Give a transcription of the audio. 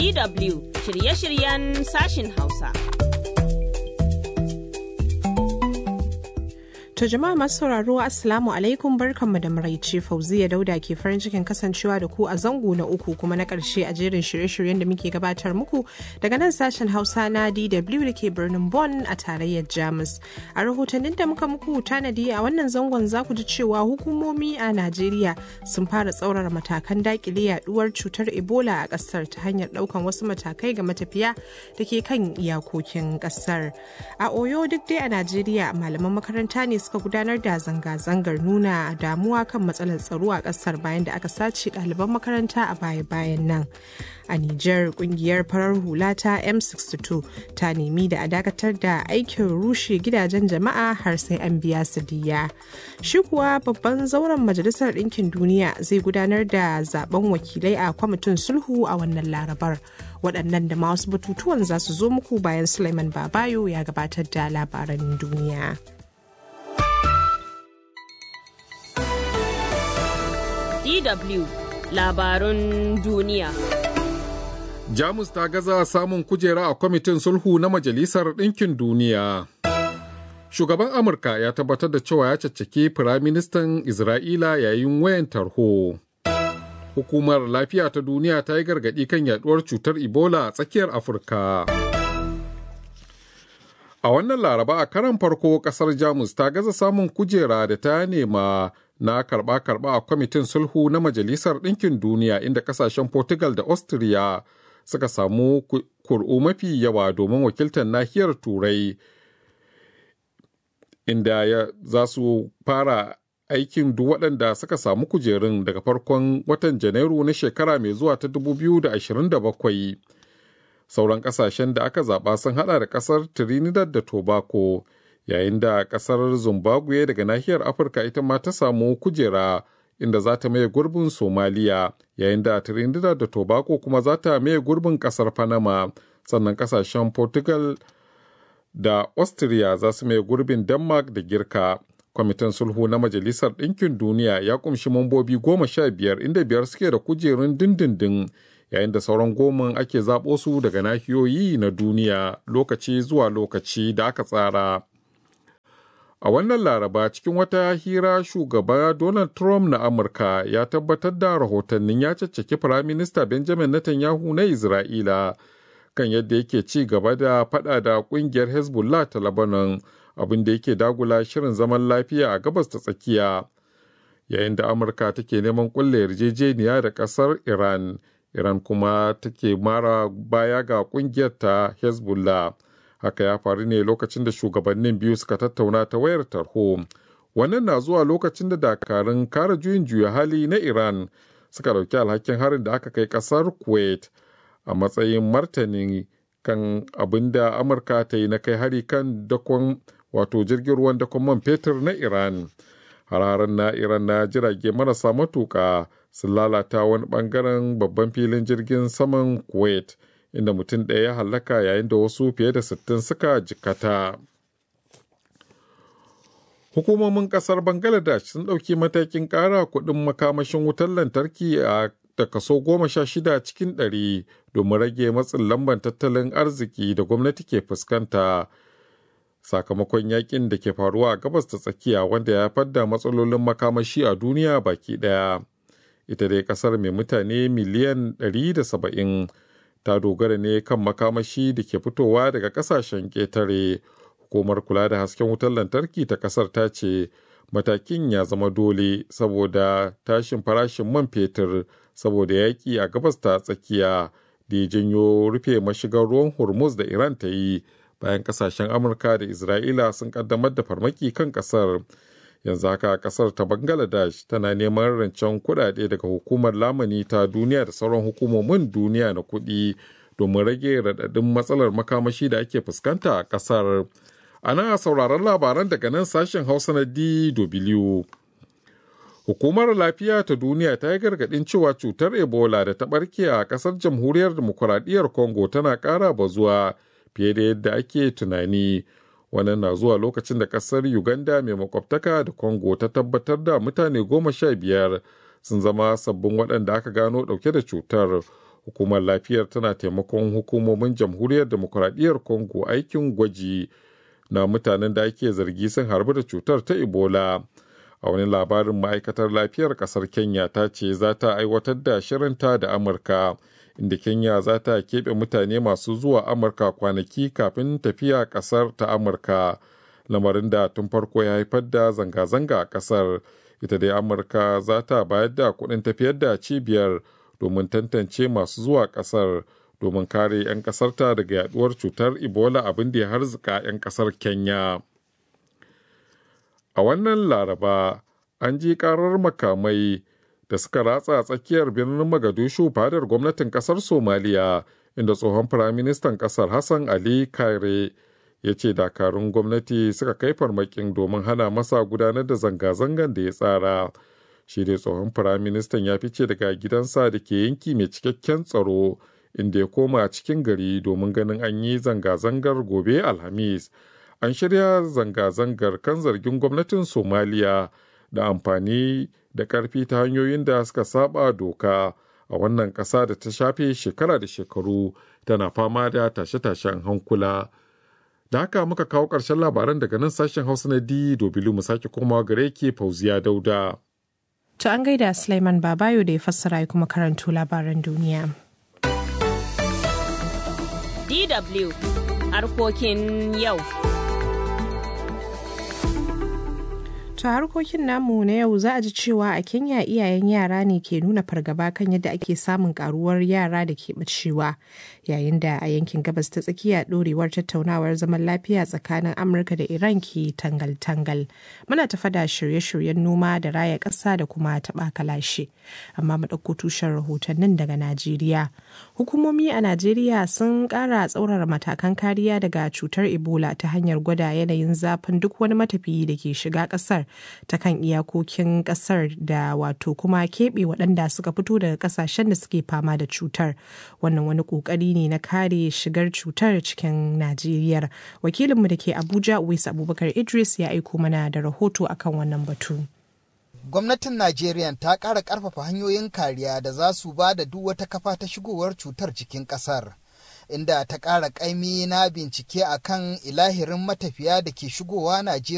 DW shirye-shiryen sashin Hausa. To jama'a masu sauraro Assalamu alaikum barkanmu da maraice Fauziya Dauda ke farin cikin kasancewa da ku a zango na uku kuma na ƙarshe a jerin shirye-shiryen da muke gabatar muku daga nan sashen Hausa na DW da ke birnin Bonn a tarayyar Jamus. A rahotannin da muka muku tanadi a wannan zangon za ku ji cewa hukumomi a Najeriya sun fara tsaurara matakan dakile yaduwar cutar Ebola a ƙasar ta hanyar ɗaukan wasu matakai ga matafiya da ke kan iyakokin ƙasar. A Oyo duk dai a Najeriya malaman makaranta ne suka gudanar da zanga-zangar nuna damuwa kan matsalar tsaro a kasar bayan da aka sace ɗaliban makaranta a baya-bayan nan. A Nijar kungiyar farar hula ta M62 ta nemi da a dakatar da aikin rushe gidajen jama'a har sai an biya su diya. Shi kuwa babban zauren Majalisar Ɗinkin Duniya zai gudanar da zaben wakilai a kwamitin sulhu a wannan larabar. Waɗannan da ma wasu batutuwan za su zo muku bayan Suleiman Babayo ya gabatar da labaran duniya. DW labarun duniya. Jamus ta gaza samun kujera a kwamitin sulhu na Majalisar Ɗinkin Duniya. Shugaban Amurka ya tabbatar da cewa ya caccaki Firaministan Isra'ila yayin wayan tarho. Hukumar Lafiya ta Duniya ta yi gargaɗi kan yaduwar cutar Ebola a tsakiyar Afirka. A wannan laraba a karan farko ƙasar Jamus ta gaza samun kujera da ta nema na karba-karba a kwamitin sulhu na Majalisar Ɗinkin Duniya inda ƙasashen Portugal da Austria suka samu kur'u mafi yawa domin wakiltar nahiyar Turai inda ya za su fara aikin duk waɗanda suka samu kujerun daga farkon watan Janairu na shekara mai zuwa ta 2027. Sauran ƙasashen da aka zaɓa sun haɗa da ƙasar Trinidad da Tobago. yayin da kasar zimbabwe daga nahiyar afirka ita ma ta samu kujera inda za ta maye gurbin somaliya yayin da trinidad da tobago kuma za ta maye gurbin kasar panama sannan kasashen portugal da austria za su maye gurbin denmark da girka kwamitin sulhu na majalisar ɗinkin duniya ya kumshi mambobi goma sha biyar inda biyar suke da kujerun dindindin yayin da sauran goma ake zaɓo su daga nahiyoyi na duniya lokaci zuwa lokaci da aka tsara A wannan laraba cikin wata hira shugaba Donald Trump na Amurka ya tabbatar da rahotannin ya caccaki Firaminista Benjamin Netanyahu na Isra'ila kan yadda yake ci gaba da fada da kungiyar Hezbollah ta Lebanon abin da yake dagula shirin zaman lafiya a gabas ta tsakiya. Yayin da Amurka take neman kulle yarjejeniya da kasar Iran, Iran kuma take mara baya ga kungiyar ta Hezbollah. haka ya faru ne lokacin da shugabannin biyu suka tattauna ta wayar tarho wannan na zuwa lokacin da dakarun kare juyin juya hali na iran suka dauki alhakin harin da aka kai kasar kuwait a matsayin martani kan abin da amurka ta yi na kai hari kan dakon wato jirgin ruwan dakon man fetur na iran hararen na iran na jirage marasa matuka sun lalata wani bangaren babban filin jirgin saman kuwait inda mutum ɗaya ya hallaka yayin da wasu fiye da sittin suka jikata. Hukumomin ƙasar Bangladesh sun ɗauki matakin ƙara kuɗin makamashin wutar lantarki a da kaso goma sha shida cikin ɗari domin rage matsin lambar tattalin arziki da gwamnati ke fuskanta sakamakon yakin da ke faruwa a gabas ta tsakiya wanda ya fadda matsalolin makamashi a duniya baki ɗaya. Ita dai ƙasar mai mutane miliyan 170 ta dogara ne kan makamashi da ke fitowa daga kasashen ƙetare hukumar kula da hasken wutar lantarki ta ƙasar ta ce matakin ya zama dole saboda tashin farashin man fetur saboda yaƙi a gabas ta tsakiya da ya janyo rufe mashigar ruwan hormuz da iran ta yi bayan kasashen amurka da isra'ila sun kaddamar da farmaki kan ƙasar yanzu haka kasar ta bangladesh tana neman rancen kuɗaɗe daga hukumar lamani ta duniya da sauran hukumomin duniya na kuɗi domin rage raɗaɗin matsalar makamashi da ake fuskanta a ƙasar ana sauraron labaran daga nan sashen hausa na dw hukumar lafiya ta duniya ta yi gargaɗin cewa cutar ebola da ta ɓarke a ƙasar jamhuriyar demokuraɗiyyar congo tana ƙara bazuwa fiye da yadda ake tunani wannan na zuwa lokacin da kasar uganda mai makwabtaka da congo ta tabbatar da mutane goma sha biyar sun zama sabbin waɗanda aka gano ɗauke da cutar hukumar lafiyar tana taimakon hukumomin jamhuriyar demokuraɗiyyar congo aikin gwaji na mutanen da ake zargi sun harbu da cutar ta ebola a wani labarin ma'aikatar lafiyar kasar kenya ta ce za ta aiwatar da shirinta da amurka inda kenya za ta keɓe mutane masu zuwa amurka kwanaki kafin tafiya kasar ta amurka lamarin da tun farko ya haifar da zanga-zanga a kasar ita dai amurka za ta bayar da kuɗin tafiyar da cibiyar domin tantance masu zuwa kasar domin kare 'yan kasarta daga yaduwar cutar ebola abin da ya harzika 'yan kasar kenya a wannan laraba an ji karar makamai da suka ratsa tsakiyar birnin magadishu fadar gwamnatin kasar somaliya inda tsohon firaministan kasar hassan ali kaire ya ce dakarun gwamnati suka kai farmakin domin hana masa gudanar da zanga-zangan da ya tsara shi dai tsohon firaministan ya fice daga gidansa da ke yanki mai cikakken tsaro inda ya koma cikin gari domin ganin an yi zanga-zangar gobe alhamis an shirya zanga-zangar kan zargin gwamnatin somaliya da amfani da karfi ta hanyoyin da suka saba doka a wannan ƙasa da ta shafe shekara da shekaru tana fama da tashe-tashen hankula da haka muka kawo ƙarshen labaran daga nan sashen hausa na di dobilu mu sake komawa gare ke fauziya dauda To an gaida Sulaiman Babayo da ya fassara ya kuma karanto labaran duniya. DW harkokin yau. To harkokin namu na yau za a ji cewa a Kenya iyayen yara ne ke nuna fargaba kan yadda ake samun karuwar yara da ke bacewa yayin da a yankin gabas ta tsakiya dorewar tattaunawar zaman lafiya tsakanin Amurka da Iran ke tangal-tangal. Muna tafa da shirye-shiryen noma da raya ƙasa da kuma taɓa kalashe. Amma mu ɗauko tushen rahotannin daga Najeriya. Hukumomi a Najeriya sun ƙara tsaurara matakan kariya daga cutar Ebola ta hanyar gwada yanayin zafin duk wani matafiyi da ke shiga ƙasar ta kan iyakokin kasar da wato kuma keɓe waɗanda suka fito daga ƙasashen da suke fama da cutar wannan wani ƙoƙari ne na kare shigar cutar cikin najeriya wakilinmu da ke abuja uwais abubakar idris ya aiko mana da rahoto akan wannan batu gwamnatin najeriya ta ƙara ƙarfafa hanyoyin kariya da za su ba da duk wata kafa ta shigowar cutar cikin ƙasar inda ta ƙara ƙaimi na bincike akan ilahirin matafiya da ke shigowa najeriya